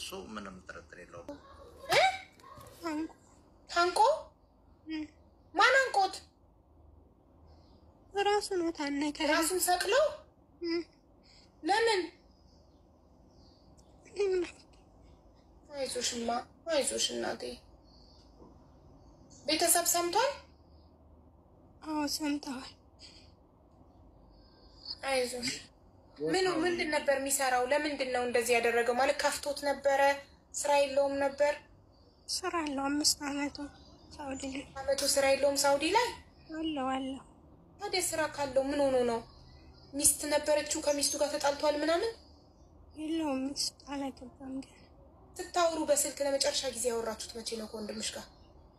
እሱ ምንም ጥርጥር የለውም። አንቁ ታንቆ እም፣ ማን አንቆት? ራሱ ነው ታነቀ። ራሱን ሰቅሎ እም፣ ለምን? እም፣ አይዞሽማ አይዞሽ እናቴ። ቤተሰብ ሰምቷል? አዎ ሰምተዋል። አይዞሽ። ምኑ ምንድን ነበር የሚሰራው? ለምንድን ነው እንደዚህ ያደረገው? ማለት ከፍቶት ነበረ? ስራ የለውም ነበር? ስራ አለው። አምስት አመቱ ሳውዲ ላይ አመቱ ስራ የለውም ሳውዲ ላይ። አለው አለው። ታዲያ ስራ ካለው ምን ሆኖ ነው? ሚስት ነበረችው፣ ከሚስቱ ጋር ተጣልቷል ምናምን። የለውም ሚስት አላገባም ግን ስታወሩ በስልክ ለመጨረሻ ጊዜ ያወራችሁት መቼ ነው ከወንድምሽ ጋር?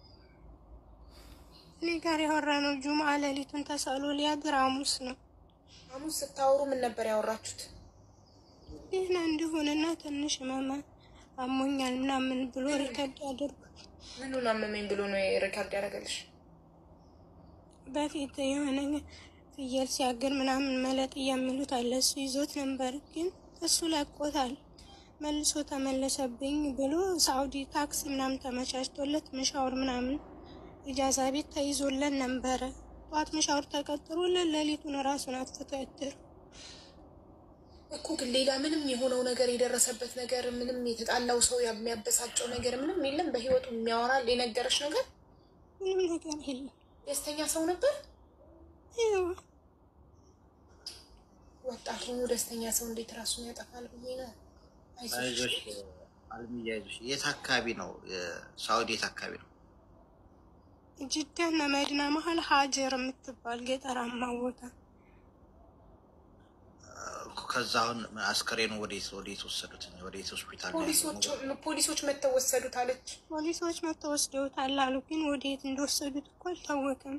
እኔ ጋር ያወራ ነው ጁምአ ሌሊቱን ተሰሎ ሊያድር ሐሙስ ነው ሐሙስ ስታወሩ ምን ነበር ያወራችሁት? ደህና እንዲሆንና ትንሽ መማ አሞኛል ምናምን ብሎ ሪከርድ አድርጎ ምኑን አመመኝ ብሎ ነው ሪካርድ ያደረገልሽ? በፊት የሆነ ፍየል ሲያግር ምናምን መለጥ የሚሉት አለ። እሱ ይዞት ነበር፣ ግን እሱ ለቆታል። መልሶ ተመለሰብኝ ብሎ ሳኡዲ ታክሲ ምናምን ተመቻችቶለት ምሻውር ምናምን ኢጃዛ ቤት ተይዞለን ነበረ። ጠዋት ምሻውር ተቀጥሮለን ሌሊቱን ራሱን አጥፍቶ ያደሩ። እኮ ግን ሌላ ምንም የሆነው ነገር የደረሰበት ነገር ምንም የተጣላው ሰው የሚያበሳጨው ነገር ምንም የለም። በህይወቱ የሚያወራል የነገረሽ ነገር ምንም ነገር የለም። ደስተኛ ሰው ነበር። ይኸው ወጣት ሆኖ ደስተኛ ሰው እንዴት ራሱን ያጠፋል ብዬ ነው። አይዞሽ አይዞሽ አልሚዬ አይዞሽ። የት አካባቢ ነው? ሳውዲ የት አካባቢ ነው? ጅዳና መዲና መሀል ሀጀር የምትባል ገጠራማ ቦታ ከዛ አሁን አስከሬኑ ወዴት ወዴት ወሰዱት? ወዴት ሆስፒታል ነው ፖሊሶች ያለው? ፖሊሶች መተው ወሰዱት አለች። ፖሊሶች መጥተው ወስደውታል አሉ። ግን ወዴት እንደወሰዱት እኮ አልታወቀም።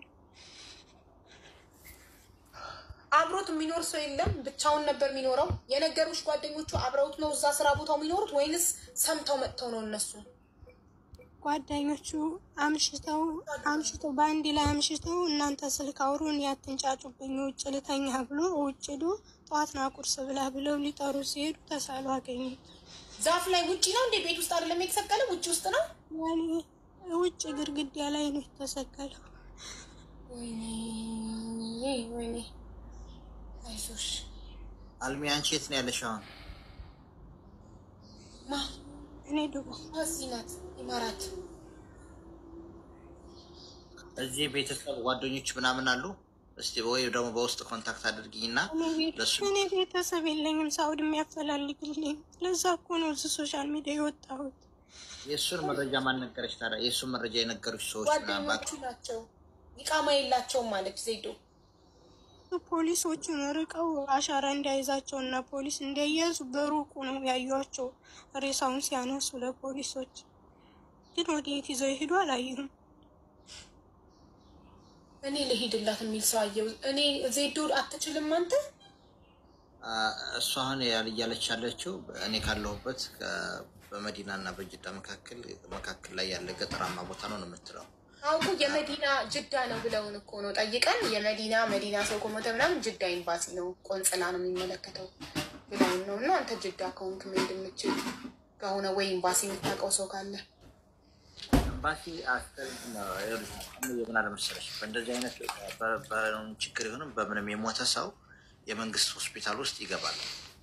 አብሮት የሚኖር ሰው የለም። ብቻውን ነበር የሚኖረው። የነገሩሽ ጓደኞቹ አብረውት ነው እዛ ስራ ቦታው የሚኖሩት ወይንስ ሰምተው መጥተው ነው እነሱ? ጓደኞቹ አምሽተው አምሽተው በአንድ ላይ አምሽተው እናንተ ስልክ አውሩን ያትንጫጩብኝ ውጭ ልተኛ ብሎ ውጭ ዶ ጠዋት ና ቁርስ ብላ ብለው ሊጠሩ ሲሄዱ ተሳሉ አገኙት። ዛፍ ላይ ውጪ ነው እንዴ? ቤት ውስጥ አይደለም የተሰቀለ? ውጭ ውስጥ ነው። ያኔ ውጭ ግድግዳ ላይ ነው የተሰቀለው። ወይኔ ወይኔ፣ አይዞሽ አልሚ አንቺ የት ነው ያለሽ አሁን? ማ እኔ ዱባይ እዚህ ናት ኢማራት። እዚህ ቤተሰብ ጓደኞች ምናምን አሉ? እስቲ ወይ ደግሞ በውስጥ ኮንታክት አድርጊኝና እኔ ቤት- ለሱ እኔ ቤተሰብ የለኝም ሳውዲ የሚያፈላልግልኝ። ለዛ እኮ ነው እዚህ ሶሻል ሚዲያ የወጣሁት። የእሱን መረጃ ማን ነገረች ታዲያ? የእሱን መረጃ የነገሩች ሰዎች ምናምን ጓደኞቹ ናቸው። ይቃማ የላቸውም ማለች ዜዶ። ፖሊሶቹን ርቀው አሻራ እንዳይዛቸው እና ፖሊስ እንዳይያዙ በሩቁ ነው ያዩቸው ሬሳውን ሲያነሱ ለፖሊሶች። ግን ወዴት ይዘው ይሄዱ አላየሁም። እኔ ልሂድላት የሚል ሰው አየው። እኔ ዜዶ አትችልም አንተ አ፣ እሱ አሁን ያል- እያለች ያለችው እኔ ካለሁበት ከ- በመዲና እና በጅዳ መካከል መካከል ላይ ያለ ገጠራማ ቦታ ነው ነው የምትለው። አውቁ የመዲና ጅዳ ነው ብለውን እኮ ነው ጠይቀን፣ የመዲና መዲና ሰው ከሞተ ምናምን ጅዳ ኤምባሲ ነው ቆንጽላ ነው የሚመለከተው ብለውን ነው። እና አንተ ጅዳ ከሆንክ ምን እንደምችል ከሆነ ወይ ኤምባሲ የምታውቀው ሰው ካለ ኤምባሲ አስከሬ የምን አለመሰለሽ በእንደዚህ አይነት በ- በ- ችግር ይሁንም በምንም የሞተ ሰው የመንግስት ሆስፒታል ውስጥ ይገባል።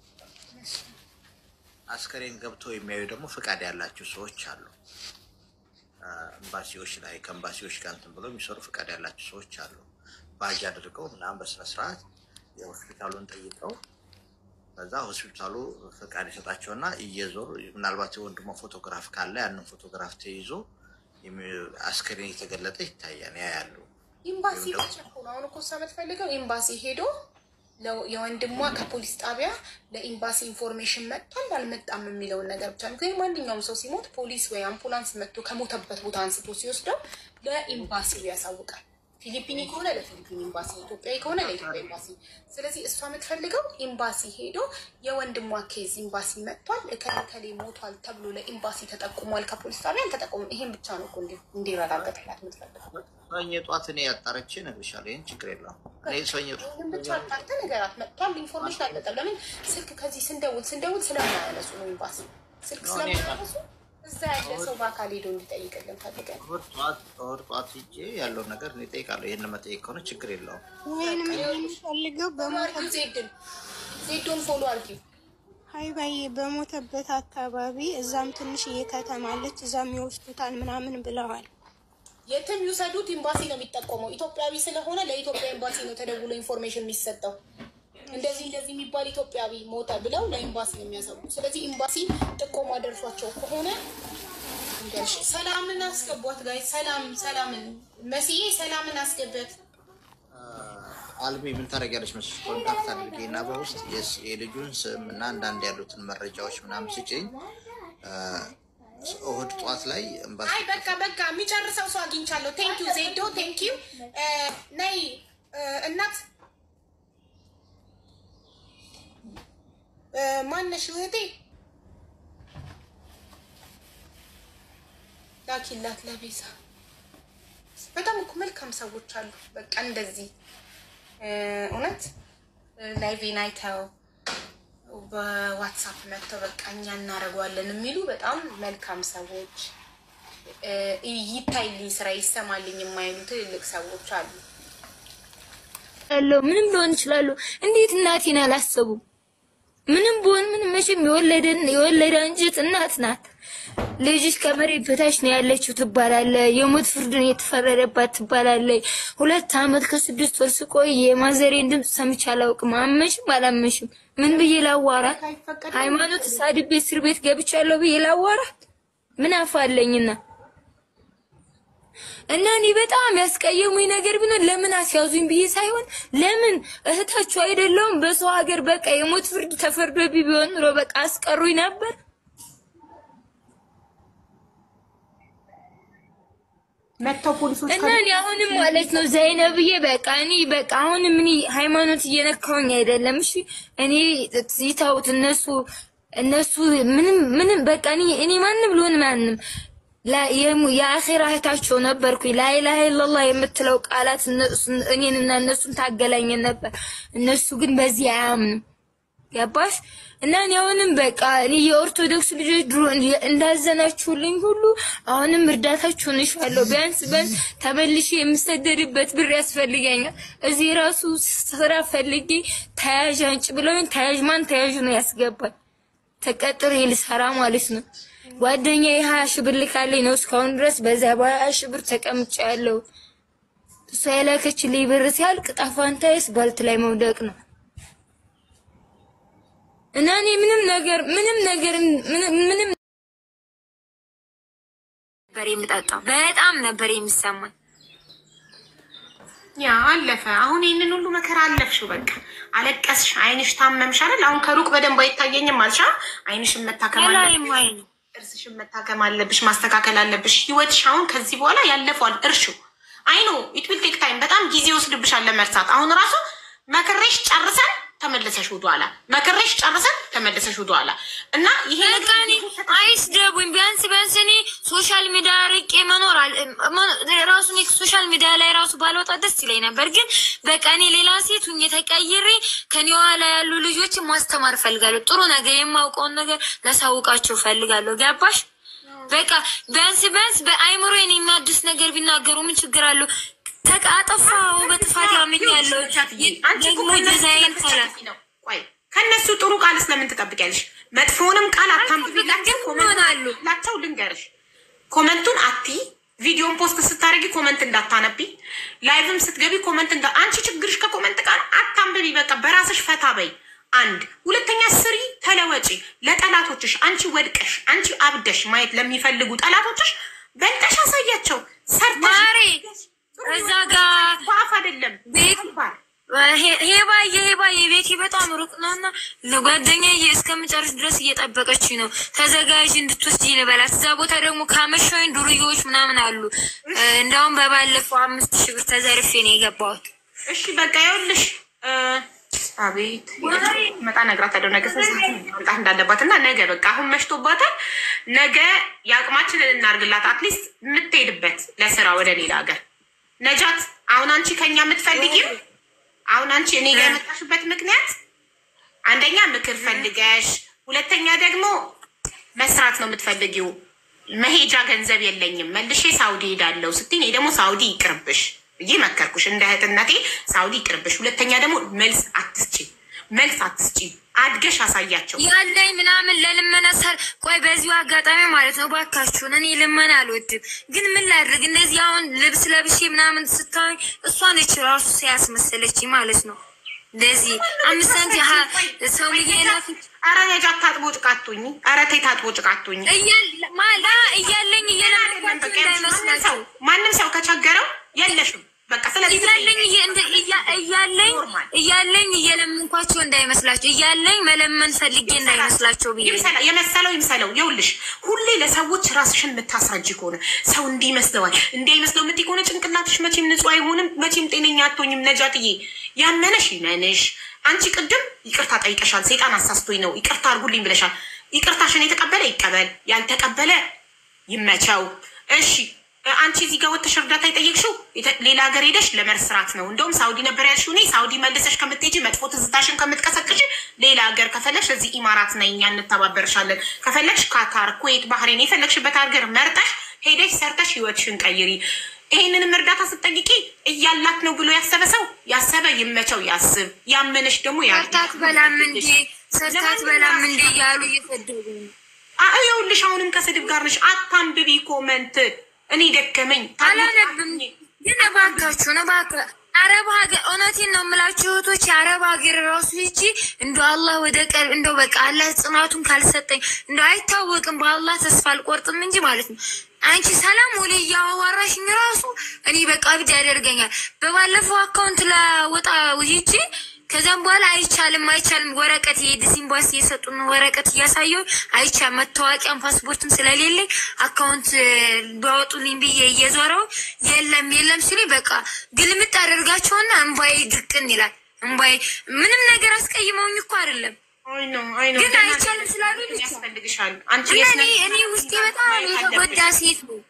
አስከሬን ገብተው የሚያዩ ደግሞ ፍቃድ ያላቸው ሰዎች አሉ። አ፣ ኤምባሲዎች ላይ ከኤምባሲዎች ጋር እንትን ብለው የሚሰሩ ፍቃድ ያላቸው ሰዎች አሉ። ባጅ አድርገው ምናምን በስነስርዓት የሆስፒታሉን ጠይቀው ከዛ ሆስፒታሉ ፍቃድ ይሰጣቸውና እየዞሩ ምናልባት የወንድሞ ፎቶግራፍ ካለ ያንን ፎቶግራፍ ተይዞ የሚ- አስከሬን የተገለጠ ይታያል። ያ ያሉ ኤምባሲ ብቻ እኮ ነው። አሁን እኮ እሷ የምትፈልገው ኤምባሲ ሄዶ ለው- የወንድሟ ከፖሊስ ጣቢያ ለኤምባሲ ኢንፎርሜሽን መጥቷል አልመጣም የሚለውን ነገር ብቻ ነው። ግን ማንኛውም ሰው ሲሞት ፖሊስ ወይ አምቡላንስ መጥቶ ከሞተበት ቦታ አንስቶ ሲወስደው ለኤምባሲው ያሳውቃል። ፊሊፒኒ ከሆነ ለፊሊፒን ኤምባሲ፣ ኢትዮጵያዊ ከሆነ ለኢትዮጵያ ኤምባሲ። ስለዚህ እሷ የምትፈልገው ኤምባሲ ሄዶ የወንድሟ ኬዝ ኤምባሲ መጥቷል እከሌ ሞቷል ተብሎ ለኤምባሲ ተጠቁሟል፣ ከፖሊስ ጣቢያ አልተጠቁሙም። ይሄን ብቻ ነው እኮ እንዲ- እንዲረጋገጥላት የምትፈልገው። ሰኞ ጠዋት እኔ ያጣረቼ እነግርሻለሁ። ይህን ችግር የለውም። እኔ ሰኞ ይህን ብቻ አጣርተህ ነገራት። መጥቷል ኢንፎርሜሽን አልመጣም። ለምን ስልክ ከዚህ ስንደውል ስንደውል ስለማያነሱ ነው ኤምባሲ ስልክ ነው እኔ ስለማያነሱ እዛ ያለ ሰው በአካል ሄዶ እንዲጠይቅልን ፈልገን እሑድ ጠዋት እሑድ ጠዋት ሂጄ ያለውን ነገር እኔ እጠይቃለሁ። ይህን መጠየቅ ከሆነ ችግር የለውም። ወይንም የምንፈልገው በሞተ አርጊው ዜድን ዜዶን ፎሎ አርጊው ሀይባዬ በሞተበት አካባቢ እዛም ትንሽዬ ከተማ አለች፣ እዛም ይወስዱታል ምናምን ብለዋል። የትም ይውሰዱት ኤምባሲ ነው የሚጠቆመው። ኢትዮጵያዊ ስለሆነ ለኢትዮጵያ ኤምባሲ ነው ተደውሎ ኢንፎርሜሽን የሚሰጠው። እንደዚህ እንደዚህ የሚባል ኢትዮጵያዊ ሞተ ብለው ለኤምባሲ ነው የሚያሰቡ። ስለዚህ ኤምባሲ ጥቆማ ደርሷቸው ከሆነ እንገልሽ ሰላምን አስገቧት ጋይ ሰላም ሰላምን መስዬ ሰላምን አስገበት። አልሚ ምን ታደርጊያለሽ መስሎሽ? ኮንታክት አድርጌ እና በውስጥ የስ- የልጁን ስም እና አንዳንድ ያሉትን መረጃዎች ምናምን ስጭኝ። እሑድ ጠዋት ላይ ኤምባሲ አይ በቃ በቃ የሚጨርሰው ሰው አግኝቻለሁ። ቴንኪዩ ዜዶ ቴንኪዩ። ነይ እ፣ እናት እ፣ ማነሽ እህቴ ላኪላት ለቤዛ። በጣም እኮ መልካም ሰዎች አሉ። በቃ እንደዚህ እ፣ እውነት ላይቬን አይተው በዋትሳፕ መጥተው በቃ እኛ እናደርገዋለን የሚሉ በጣም መልካም ሰዎች እ፣ ይታይልኝ ስራ ይሰማልኝ የማይሉ ትልልቅ ሰዎች አሉ። ያለው ምንም ሊሆን ይችላሉ። እንዴት እናቴን አላሰቡም? ምንም ቢሆን ምንም መቼም የወለደን የወለደ አንጀት እናት ናት። ልጅሽ ከመሬት በታች ነው ያለችው ትባላለ። የሞት ፍርድን የተፈረደባት ትባላለ። ሁለት ዓመት ከስድስት ወር ስቆይ የማዘሬን ድምፅ ሰምቼ አላውቅም። አመንሽም አላመንሽም ምን ብዬ ላዋራት? ሃይማኖት ሳድቤ እስር ቤት ገብቻለሁ ብዬ ላዋራት? ምን አፋለኝና እና እኔ በጣም ያስቀየሙኝ ነገር ቢኖር ለምን አስያዙኝ ብዬ ሳይሆን ለምን እህታችሁ አይደለሁም በሰው ሀገር በቃ የሞት ፍርድ ተፈርዶብኝ ቢሆን ኑሮ በቃ አስቀሩኝ ነበር። መጥተው ፖሊሶች እና እኔ አሁንም ማለት ነው ዘይነብዬ በቃ እኔ በቃ አሁንም እኔ ሃይማኖት እየነካውኝ አይደለም። እሺ እኔ ይታውት እነሱ እነሱ ምንም ምንም በቃ እኔ እኔ ማንም ልሆን ማንም ላ- የሙ- የአኼራ እህታቸው ነበርኩኝ። ላኢላሀ ኢለላህ የምትለው ቃላት እነሱ- እኔንና እነሱን ታገላኘን ነበር። እነሱ ግን በዚህ አያምኑም። ገባሽ? እና እኔ አሁንም በቃ እኔ የኦርቶዶክስ ልጆች ድሮ እንዲ- እንዳዘናችሁልኝ ሁሉ አሁንም እርዳታችሁን እሻለሁ። ቢያንስ ቢያንስ ተመልሼ የምሰደድበት ብር ያስፈልገኛል። እዚህ ራሱ ስራ ፈልጌ ተያዥ አንጭ ብለውኝ ተያዥ ማን ተያዥ ነው ያስገባል ተቀጥሬ ልሰራ ማለት ነው። ጓደኛ የሀያ ሺህ ብር ልካለኝ ነው እስካሁን ድረስ በዛ በሀያ ሺህ ብር ተቀምጬ ያለው እሷ የላከችልኝ ብር ሲያልቅ ጣፋንታዬስ ባልት ላይ መውደቅ ነው። እና እኔ ምንም ነገር ምንም ነገር ምንም ምንም ነበር የምጠጣው በጣም ነበር የሚሰማኝ። ያ አለፈ። አሁን ይህንን ሁሉ መከራ አለፍሽው። በቃ አለቀስሽ፣ አይንሽ ታመምሽ አይደል? አሁን ከሩቅ በደንብ አይታየኝም አልሻ። አይንሽን መታከም ላይ አለብሽ፣ ማይ ጥርስሽን መታከም አለብሽ፣ ማስተካከል አለብሽ። ህይወትሽ አሁን ከዚህ በኋላ ያለፈዋል። እርሹ አይኖ ኢት ዊል ቴክ ታይም። በጣም ጊዜ ይወስድብሻል ለመርሳት። አሁን ራሱ መክሬሽ ጨርሰን ተመለሰሽ ወደኋላ፣ መክሬሽ ጨርሰን ተመለሰሽ ወደኋላ እና ይሄ በቃ እኔ አይስደቡኝ። ቢያንስ ቢያንስ እኔ ሶሻል ሚዲያ ርቄ መኖር አል- መ- ራሱ እኔ ሶሻል ሚዲያ ላይ ራሱ ባልወጣ ደስ ይለኝ ነበር። ግን በቃ እኔ ሌላ ሴት ሁኜ ተቀይሬ ከኔ ኋላ ያሉ ልጆችን ማስተማር ፈልጋለሁ። ጥሩ ነገር የማውቀውን ነገር ላሳውቃቸው ፈልጋለሁ። ገባሽ? በቃ ቢያንስ ቢያንስ በአይምሮዬን የሚያድስ ነገር ቢናገሩ ምን ችግር አለው? ተቃ አጠፋው በጥፋት ያምኛለሁ። ደግሞ ዲዛይን ካለ ቆይ ከእነሱ ጥሩ ቃል ስለምን ትጠብቂያለሽ? መጥፎውንም ቃል አታንብቢላቸው። ይሆናሉ። ላቸው ልንገርሽ፣ ኮመንቱን አቲ ቪዲዮን ፖስት ስታደርጊ ኮመንት እንዳታነቢ፣ ላይቭም ስትገቢ ኮመንት እንዳ አንቺ ችግርሽ ከኮመንት ቃል አታንብቢ። በቃ በራስሽ ፈታ በይ። አንድ ሁለተኛ፣ ስሪ፣ ተለወጪ። ለጠላቶችሽ አንቺ ወድቀሽ አንቺ አብደሽ ማየት ለሚፈልጉ ጠላቶችሽ በልጠሽ አሳያቸው። ሰርተሽ ማሬ እዛ ጋር በአፍ አይደለም ቤት በተግባር ሄባዬ ሄባዬ ቤቴ በጣም ሩቅ ነው እና ለጓደኛዬ እስከምጨርስ ድረስ እየጠበቀች ነው። ተዘጋጅ እንድትወስጂ ልበላት። እዛ ቦታ ደግሞ ካመሻኝ ዱርዬዎች ምናምን አሉ። እንዳውም በባለፈው አምስት ሺህ ብር ተዘርፌ ነው የገባሁት። እሺ በቃ ይኸውልሽ፣ እ፣ አቤት መጣ እነግራታለሁ ነገ ስንት ሰዓት መምጣት እንዳለባት እና ነገ በቃ አሁን መሽቶባታል። ነገ የአቅማችንን እናርግላት። አትሊስት የምትሄድበት ለስራ ወደ ሌላ ሀገር ነጃት። አሁን አንቺ ከኛ የምትፈልጊው አሁን አንቺ እኔ ጋር የመጣሽበት ምክንያት አንደኛ ምክር ፈልገሽ፣ ሁለተኛ ደግሞ መስራት ነው የምትፈልጊው። መሄጃ ገንዘብ የለኝም መልሼ ሳውዲ ሄዳለሁ ስትኝ፣ እኔ ደግሞ ሳውዲ ይቅርብሽ ብዬ መከርኩሽ። እንደ እህትነቴ ሳውዲ ይቅርብሽ። ሁለተኛ ደግሞ መልስ አትስጪ፣ መልስ አትስጪ። አድገሽ አሳያቸው። ያለኝ ምናምን ለልመና ሰር ቆይ፣ በዚሁ አጋጣሚ ማለት ነው ባካችሁን፣ እኔ ልመና አልወድም፣ ግን ምን ላድርግ? እንደዚህ አሁን ልብስ ለብሼ ምናምን ስታይ እሷ ነች ራሱ ሲያስመሰለች ማለት ነው። እንደዚህ አምስት ሳንቲ ሰው እየላፊት ኧረ ነጃ ታጥቦ ጭቃቱኝ። ኧረ ተይ ታጥቦ ጭቃቱኝ። ማላ እያለኝ እየለመንኳቸው እንዳይመስላቸው ማንም ሰው ከቸገረው የለሽም በቃ ስለዚህ እያለኝ እያለኝ እያለኝ እየለመንኳቸው እንዳይመስላቸው እያለኝ መለመን ፈልጌ እንዳይመስላቸው ብዬ የመሰለው ይምሰለው። ይኸውልሽ ሁሌ ለሰዎች ራስሽን የምታስረጅ ከሆነ ሰው እንዲህ ይመስለዋል እንዲህ አይመስለው የምትይ ከሆነ ጭንቅላትሽ መቼም ንጹህ አይሆንም፣ መቼም ጤነኛ አትሆኝም። ነጃትዬ ያመነሽ ይመንሽ። አንቺ ቅድም ይቅርታ ጠይቀሻል። ሴጣን አሳስቶኝ ነው ይቅርታ አድርጉልኝ ብለሻል። ይቅርታሽን የተቀበለ ይቀበል፣ ያልተቀበለ ይመቸው። እሺ አንቺ እዚህ ጋር ወጥተሽ እርዳታ የጠየቅሽው ሌላ ሀገር ሄደሽ ለመስራት ነው። እንደውም ሳውዲ ነበር ያልሽው። እኔ ሳውዲ መልሰሽ ከምትሄጂ መጥፎ ትዝታሽን ከምትቀሰቅሽ ሌላ ሀገር ከፈለግሽ እዚህ ኢማራት ነይ፣ እኛ እንተባበርሻለን። ከፈለግሽ ካታር፣ ኩዌት፣ ባህሬን የፈለግሽበት ሀገር መርጠሽ ሄደሽ ሰርተሽ ህይወትሽን ቀይሪ። ይሄንንም እርዳታ ስትጠይቂ እያላት ነው ብሎ ያሰበ ሰው ያሰበ ይመቸው፣ ያስብ። ያመነሽ ደግሞ ሰርታት በላም እንዴ ሰርታት በላም እንዴ እያሉ እየሰደቡ ነው። ይኸውልሽ አሁንም ከስድብ ጋር ነሽ። አታንብቢ ኮመንት እኔ ደከመኝ አላነብም። ግን እባካችሁ ነው እባክህ አረብ ሀገር እውነቴን ነው የምላችሁ እህቶች፣ የአረብ ሀገር ራሱ ሂጂ እንደ አላህ ወደ ቀልብ እንደው በቃ አላህ ጽናቱን ካልሰጠኝ እንደው አይታወቅም። በአላህ ተስፋ አልቆርጥም እንጂ ማለት ነው። አንቺ ሰላም ወደ እያዋራሽኝ ራሱ እኔ በቃ ብድ ያደርገኛል። በባለፈው አካውንት ለወጣ ሂጂ ከዚያም በኋላ አይቻልም አይቻልም ወረቀት የዲስ ኤምባሲ የሰጡን ወረቀት እያሳየው አይቻ መታወቂያም ፓስፖርትም ስለሌለኝ አካውንት ቢያወጡልኝ ብዬ እየዞረው የለም የለም ሲሉኝ በቃ ግልምጥ አደርጋቸውና እምባዬ ድቅን ይላል። እምባዬ ምንም ነገር አስቀይመውኝ እኮ አይደለም ግን አይቻልም ስላሉ ያስፈልግሻል። እኔ ውስጤ በጣም የተጎዳ ሴት ነው።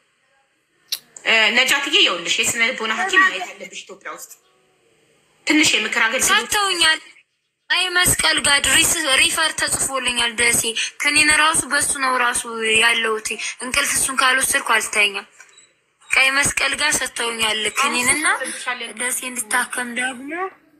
ነጃትዬ የውልሽ የስነ ልቦና ሐኪም ማየት ያለብሽ ኢትዮጵያ ውስጥ ትንሽ የምክር አገልግሎት ሰጥተውኛል። አይ መስቀል ጋር ድሪስ ሪፈር ተጽፎልኛል። ደሴ ከኔን ራሱ በሱ ነው ራሱ ያለሁት። እንቅልፍ እሱን ካልወሰድኩ አልተኛም። ቀይ መስቀል ጋር ሰጥተውኛል ክኒንና ደሴ እንድታከም ደግሞ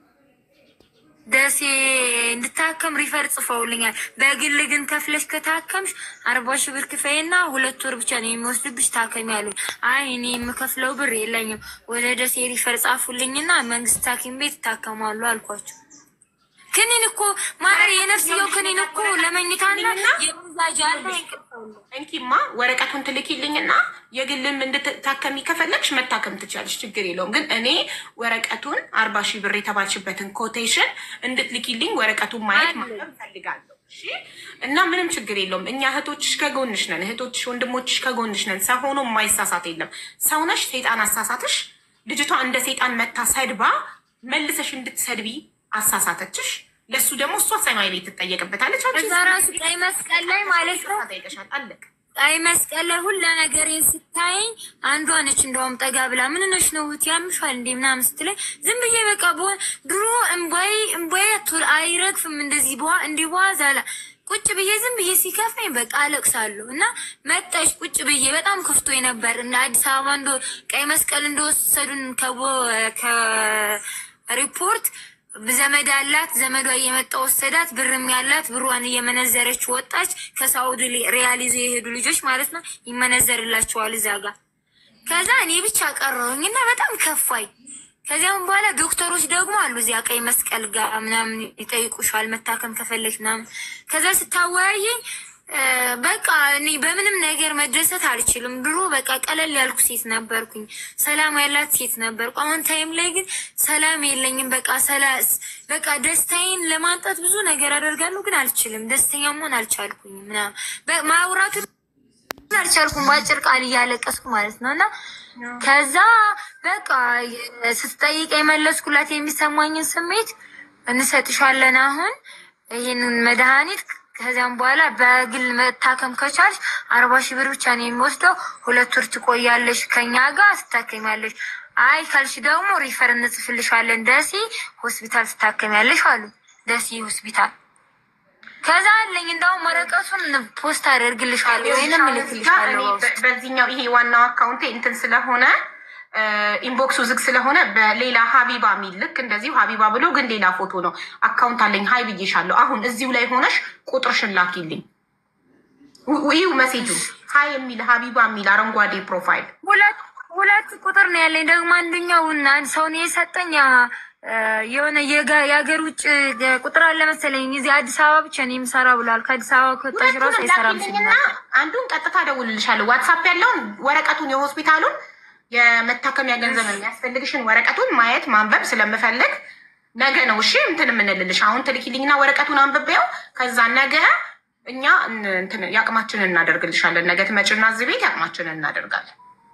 ደሴ እንድታከም ሪፈር ጽፈውልኛል። በግል ግን ከፍለሽ ከታከምሽ አርባ ሺህ ብር ክፈይና ሁለት ወር ብቻ ነው የሚወስድብሽ ታከሚ ያሉኝ። አይ እኔ የምከፍለው ብር የለኝም፣ ወደ ደሴ ሪፈር ጻፉልኝና መንግስት ሐኪም ቤት ይታከማሉ አልኳቸው። ክኒን እኮ ማር የነፍስየው ክኒን እኮ ለመኝታና የሙዛጅ አለ እንኪማ ወረቀቱን ትልኪልኝና የግልም እንድትታከሚ ከፈለግሽ መታከም ትችላለሽ፣ ችግር የለውም። ግን እኔ ወረቀቱን አርባ ሺህ ብር የተባልሽበትን ኮቴሽን እንድትልኪልኝ ወረቀቱን ማየት ማለም ፈልጋለሁ። እና ምንም ችግር የለውም። እኛ እህቶችሽ ከጎንሽ ነን፣ እህቶችሽ ወንድሞችሽ ከጎንሽ ነን። ሰው ሆኖ የማይሳሳት የለም። ሰውነሽ ሰይጣን አሳሳትሽ። ልጅቷ እንደ ሰይጣን መታ ሰድባ መልሰሽ እንድትሰድቢ አሳሳተችሽ። ለእሱ ደግሞ እሷ ሰማይ ቤት ትጠየቅበታለች። እዛ ራሱ ቀይ መስቀል ላይ ማለት ነው ጠይቀሻል። አለቅ ቀይ መስቀል ላይ ሁላ ነገሬን ስታየኝ አንዷ ነች እንደውም ጠጋ ብላ ምን ነሽ ነው እህት ያምሻል እንዴ ምናምን ስትለኝ ዝም ብዬ በቃ በሆን ድሮ እምባይ እምባይ ቶል አይረግፍም እንደዚህ በዋ እንዲህ በዋ ዛላ ቁጭ ብዬ ዝም ብዬ ሲከፋኝ በቃ አለቅሳለሁ። እና መጣች ቁጭ ብዬ በጣም ከፍቶ ነበር እና አዲስ አበባ እንደ ቀይ መስቀል እንደወሰዱን ከቦ ከሪፖርት ዘመድ አላት። ዘመዷ እየመጣ ወሰዳት። ብርም ያላት ብሯን እየመነዘረች ወጣች። ከሳውዲ ሪያል ይዘው የሄዱ ልጆች ማለት ነው ይመነዘርላቸዋል እዛ ጋር። ከዛ እኔ ብቻ ቀረሁኝ እና በጣም ከፋኝ። ከዚያም በኋላ ዶክተሮች ደግሞ አሉ እዚያ ቀይ መስቀል ጋር ምናምን ይጠይቁሻል መታከም ከፈለች ምናምን። ከዛ ስታወያየኝ በቃ እኔ በምንም ነገር መደሰት አልችልም። ድሮ በቃ ቀለል ያልኩ ሴት ነበርኩኝ፣ ሰላም ያላት ሴት ነበርኩ። አሁን ታይም ላይ ግን ሰላም የለኝም። በቃ ሰላስ በቃ ደስታዬን ለማንጣት ብዙ ነገር አደርጋለሁ፣ ግን አልችልም። ደስተኛ መሆን አልቻልኩኝም። ምናምን ማውራቱ አልቻልኩም። በአጭር ቃል እያለቀስኩ ማለት ነው እና ከዛ በቃ ስትጠይቅ የመለስኩላት የሚሰማኝን ስሜት እንሰጥሻለን አሁን ይህንን መድኃኒት ከዚያም በኋላ በግል መታከም ከቻልሽ አርባ ሺህ ብር ብቻ ነው የሚወስደው። ሁለት ወር ትቆያለሽ ከኛ ጋር ትታከሚያለሽ። አይ ካልሽ ደግሞ ሪፈር እንጽፍልሻለን ደሴ ሆስፒታል ትታከሚያለሽ አሉ። ደሴ ሆስፒታል ከዛ አለኝ እንደውም ወረቀቱን ፖስት አደርግልሻለሁ ወይንም እልክልሻለሁ። እኔ በ- በዚህኛው ይሄ ዋናው አካውንቴ እንትን ስለሆነ ኢንቦክሱ ዝግ ስለሆነ በሌላ ሀቢባ የሚል ልክ እንደዚሁ ሀቢባ ብሎ ግን ሌላ ፎቶ ነው አካውንት አለኝ። ሀይ ብዬሻለሁ። አሁን እዚሁ ላይ ሆነሽ ቁጥርሽን ላኪልኝ። ው- ይኸው መሴጁ ሀይ የሚል ሀቢባ የሚል አረንጓዴ ፕሮፋይል ሁለት ሁለት ቁጥር ነው ያለኝ። ደግሞ አንደኛው እና አንድ ሰው ነው የሰጠኝ ያ፣ እ፣ የሆነ የጋ- የሀገር ውጭ ቁጥር አለ መሰለኝ እዚህ አዲስ አበባ ብቻ ነው የምሰራ ብሏል። ከአዲስ አበባ ከወጣሽ ራሱ ሁለቱንም አይሰራም ላኪልኝና ሲል አንዱን ቀጥታ ደውልልሻለሁ። ዋትሳፕ ያለውን ወረቀቱን የሆስፒታሉን የመታከሚያ ገንዘብ የሚያስፈልግሽን ወረቀቱን ማየት ማንበብ ስለምፈልግ ነገ ነው እሺ እንትን የምንልልሽ። አሁን ትልኪልኝና ወረቀቱን አንብቤው ከዛ ነገ እኛ እን- እንትን የአቅማችንን እናደርግልሻለን። ነገ ትመጭና እዚህ ቤት የአቅማችንን እናደርጋለን።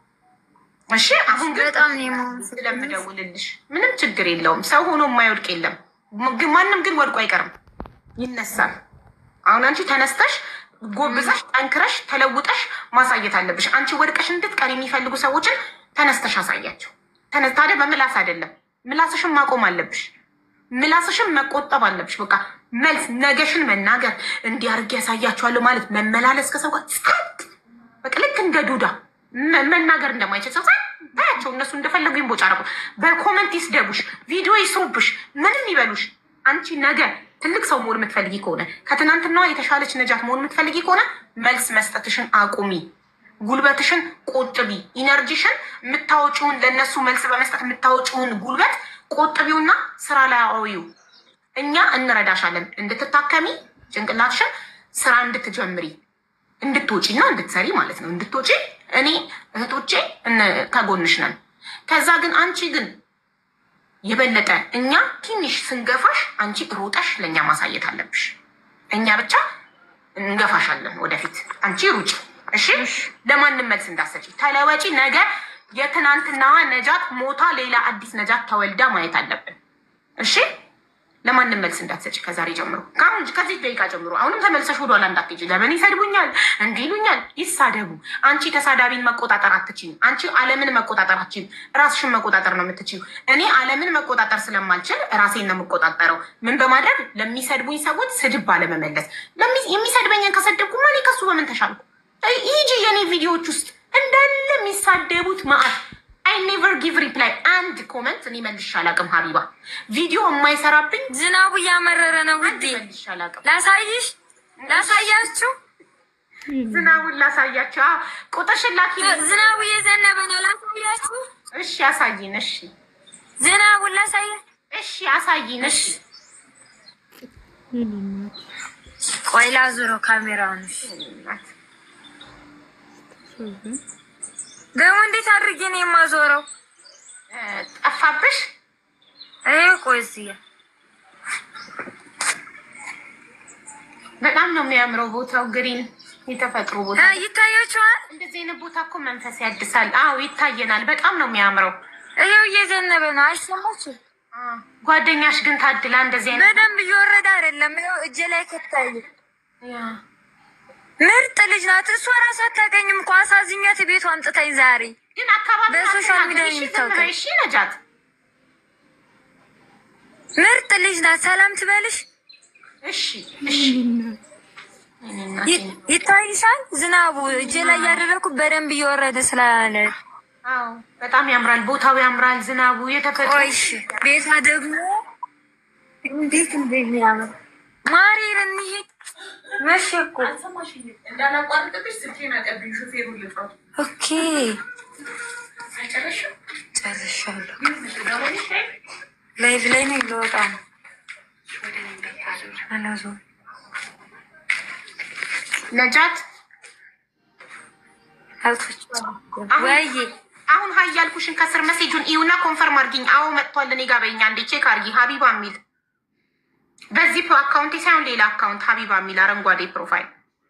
እሺ አሁን ግን በጣም ነው የምወደው። ስለምደውልልሽ ምንም ችግር የለውም። ሰው ሆኖ የማይወድቅ የለም። ግን ማንም ግን ወድቆ አይቀርም፣ ይነሳል። አሁን አንቺ ተነስተሽ ጎብዘሽ ጠንክረሽ ተለውጠሽ ማሳየት አለብሽ። አንቺ ወድቀሽ እንድትቀር የሚፈልጉ ሰዎችን ተነስተሽ አሳያቸው። ተነ- ታዲያ በምላስ አይደለም፣ ምላስሽን ማቆም አለብሽ። ምላስሽን መቆጠብ አለብሽ። በቃ መልስ ነገሽን መናገር እንዲህ አድርጌ ያሳያቸዋለሁ ማለት መመላለስ ከሰው ጋር ጸጥ በቃ ልክ እንደ ዱዳ መ- መናገር እንደማይችል ሰው ጸጥ ታያቸው። እነሱ እንደፈለጉ ይንቦጫረቁ፣ በኮመንት ይስደቡሽ፣ ቪዲዮ ይስሩብሽ፣ ምንም ይበሉሽ። አንቺ ነገ ትልቅ ሰው መሆን የምትፈልጊ ከሆነ ከትናንትናዋ የተሻለች ነጃት መሆን የምትፈልጊ ከሆነ መልስ መስጠትሽን አቁሚ። ጉልበትሽን ቆጥቢ። ኢነርጂሽን የምታወጪውን ለእነሱ መልስ በመስጠት የምታወጪውን ጉልበት ቆጥቢውና ስራ ላይ አውዪው። እኛ እንረዳሻለን እንድትታከሚ ጭንቅላትሽን ስራ እንድትጀምሪ እንድትወጪ እና እንድትሰሪ ማለት ነው። እንድትወጪ እኔ እህቶቼ እነ- ከጎንሽ ነን። ከዛ ግን አንቺ ግን የበለጠ እኛ ትንሽ ስንገፋሽ አንቺ ሮጠሽ ለእኛ ማሳየት አለብሽ። እኛ ብቻ እንገፋሻለን ወደፊት፣ አንቺ ሩጭ። እሺ፣ ለማንም መልስ እንዳሰጪ ተለወጪ። ነገ የትናንትናዋ ነጃት ሞታ ሌላ አዲስ ነጃት ተወልዳ ማየት አለብን። እሺ ለማንም መልስ እንዳትሰጭ ከዛሬ ጀምሮ ከአሁን ከዚህ ደቂቃ ጀምሮ አሁንም ተመልሰሽ ወደኋላ እንዳትሄጂ። ለምን ይሰድቡኛል፣ እንዲህ ይሉኛል፣ ይሳደቡ። አንቺ ተሳዳቢን መቆጣጠር አትችይም። አንቺ ዓለምን መቆጣጠር አትችይም። ራስሽን መቆጣጠር ነው የምትችይው። እኔ ዓለምን መቆጣጠር ስለማልችል ራሴን ነው የምቆጣጠረው። ምን በማድረግ ለሚሰድቡኝ ሰዎች ስድብ ባለመመለስ። ለሚ- የሚሰድበኝን ከሰደብኩማ እኔ ከሱ በምን ተሻልኩ? ይጂ የኔ ቪዲዮዎች ውስጥ እንዳለ የሚሳደቡት መዓት አይ ኔቨር ጊቭ ሪፕላይ አንድ ኮመንት እኔ መልሼ አላውቅም። ሀቢባ ቪዲዮ የማይሰራብኝ ዝናቡ እያመረረ ነው ውዴ። መልሼ አላውቅም። ላሳይሽ ላሳያችሁ። ዝናቡን ላሳያቸው። አዎ፣ ቁጥርሽን ላኪ። ዝናቡ እየዘነበ ነው። ላሳያችሁ። እሺ አሳይን። እሺ ዝናቡን ላሳያ። እሺ አሳይን። እሺ ቆይ ላዙረው ካሜራውን። እሺ። ደግሞ እንዴት አድርጌ ነው የማዞረው? እ፣ ጠፋብሽ? ይሄ ቆይ እዚህ ጋር በጣም ነው የሚያምረው ቦታው፣ ግሪን የተፈጥሮ ቦታ። አ፣ ይታያችኋል። እንደዚህ አይነት ቦታ እኮ መንፈስ ያድሳል። አዎ ይታየናል። በጣም ነው የሚያምረው። ይሄው እየዘነበ ነው። አይሰማችም? አ፣ ጓደኛሽ ግን ታድላ እንደዚህ አይነት በደንብ እየወረደ አይደለም። ይኸው እጄ ላይ ከታይ ያ ምርጥ ልጅ ናት። እሷ ራሷ አታውቀኝም እኮ አሳዝኛት ቤቷ አምጥታኝ ዛሬ ግን አካባቢ በሶሻል ሚዲያ እሺ፣ የሚታወቀው። ዝም በይ፣ እሺ ነጃት ምርጥ ልጅ ናት። ሰላም ትበልሽ። እሺ እሺ እኔ እናቴ ይ- ይታይሻል። ዝናቡ እጄ ላይ ያደረኩ በደንብ እየወረደ ስላለ አዎ በጣም ያምራል። ቦታው ያምራል። ዝናቡ የተፈጥሮ ቆይሽ ቤቷ ደግሞ እንዴት እንደሚያምር ማሪር እንሂድ። መሸ እኮ እንዳላቋርጥብሽ ስልኬን አቀብኝ። ሹፌሩ ልጥራት ኦኬ ጨርሻለሁ። ላይቭ ላይ ነው ልወጣ ነው። አላዞርም። ነጃት አልቶች ወይዬ አሁን ሀይ ያልኩሽን ከስር መሴጁን ኢዩና ኮንፈርም አድርጊኝ። አዎ መጥቷል። እኔ ጋር በኛ እንዴ ቼክ አድርጊ። ሀቢባ የሚል በዚህ አካውንቴ ሳይሆን ሌላ አካውንት ሀቢባ የሚል አረንጓዴ ፕሮፋይል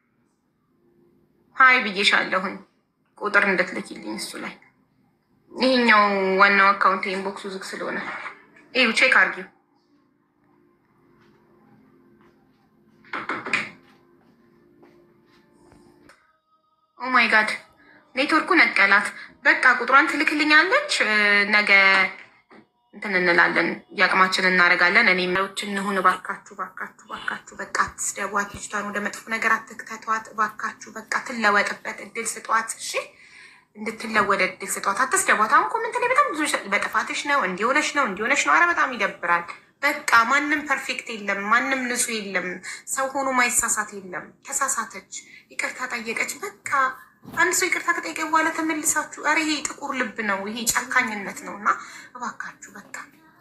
ሀይ ብዬሻለሁኝ። ቁጥር እንድትልኪልኝ እሱ ላይ ይሄኛው ዋናው አካውንት ኢንቦክሱ ዝግ ስለሆነ እዩ ቼክ አድርጊው። ኦ ማይ ጋድ ኔትወርኩ ነቀላት። በቃ ቁጥሯን ትልክልኛለች። እ፣ ነገ እንትን እንላለን፣ የአቅማችን እናደርጋለን። እኔ መሪዎች እንሁን። እባካችሁ እባካችሁ እባካችሁ በቃ አትስደቧት፣ ልጅቷን ወደ መጥፎ ነገር አትክተቷት። እባካችሁ በቃ ትለወጥበት እድል ስጧት። እሺ እንድትለወደ እድል ስጧት፣ አትስደቧት። አሁን ኮመንት ላይ በጣም ብዙ በጥፋትሽ ነው እንዲሆነሽ ነው እንዲሆነሽ ነው። አረ በጣም ይደብራል። በቃ ማንም ፐርፌክት የለም፣ ማንም ንጹህ የለም፣ ሰው ሆኖ ማይሳሳት የለም። ተሳሳተች፣ ይቅርታ ጠየቀች። በቃ አንድ ሰው ይቅርታ ከጠየቀ በኋላ ተመልሳችሁ፣ ኧረ ይሄ ጥቁር ልብ ነው፣ ይሄ ጨካኝነት ነው። እና እባካችሁ በቃ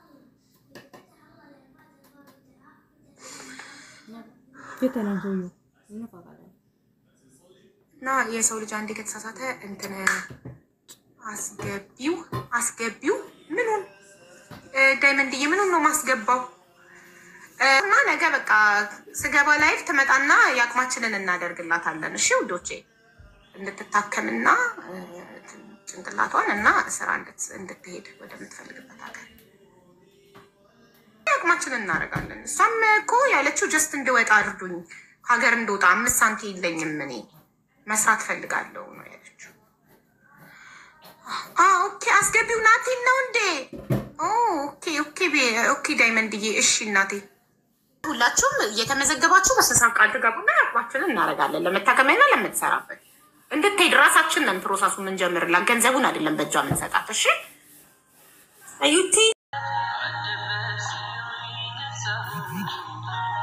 እና የሰው ልጅ አንዴ ከተሳሳተ እንትን አስገቢው አስገቢው ምኑን ዳይመንድዬ ምኑን ነው ማስገባው? እና ነገ በቃ ስገባ ላይፍ ትመጣና የአቅማችንን እናደርግላታለን። እሺ ውዶቼ እንድትታከምና ጭንቅላቷን እና ስራ እንድትሄድ ወደምትፈልግበት ሀገር የአቅማችንን እናደርጋለን። እሷም እኮ ያለችው ጀስት እንድወጣ አድርዱኝ፣ ሀገር እንደወጣ አምስት ሳንቲ የለኝም እኔ መስራት ፈልጋለሁ ነው ያለችው። ኦኬ አስገቢው ናቴን ነው እንዴ? ኦኬ ኦኬ ኦኬ ዳይመንድዬ፣ እሺ እናቴ ሁላችሁም እየተመዘገባችሁ በስሳ ቃል ትገቡና ያቅማችንን እናደርጋለን። ለመታከሚያና ለምትሰራበት እንድትሄድ ራሳችን ነን ፕሮሰሱ የምንጀምርላት፣ ገንዘቡን አይደለም በእጇ የምንሰጣት። እሺ ዩቲ